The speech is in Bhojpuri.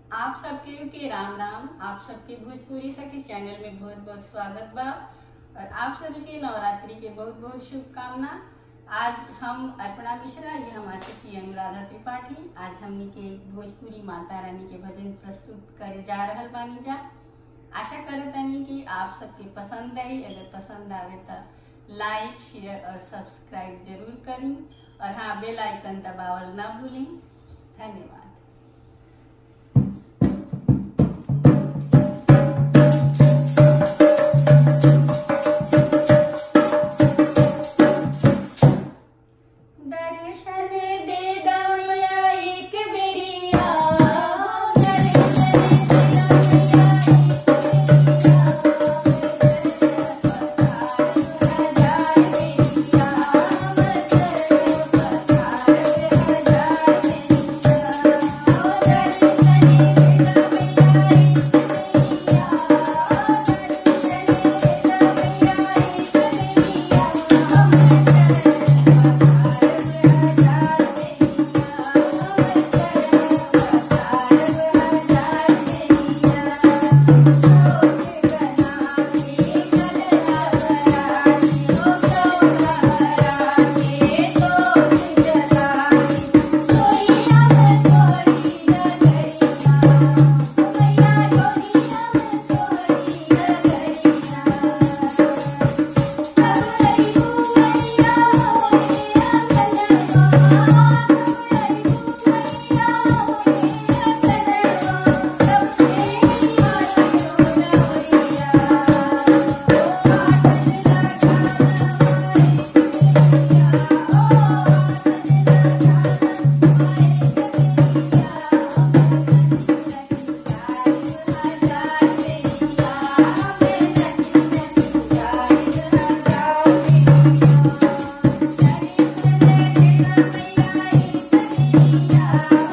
आप सबके के राम राम आप सबके भोजपुरी सखी चैनल में बहुत बहुत स्वागत बा और आप सभी के नवरात्रि के बहुत बहुत शुभकामना आज हम अर्पणा मिश्रा ये हमारे सखी अनुराधा त्रिपाठी आज हमनी के भोजपुरी माता रानी के भजन प्रस्तुत करे जा रहल बानी जा आशा करे तनी कि आप सबके पसंद आई अगर पसंद आवे तो लाइक शेयर और सब्सक्राइब जरूर करी और हाँ बेल आइकन दबावल ना भूलें धन्यवाद दर्शन दे दवैया एक बेरिया दर्शन दे Yeah.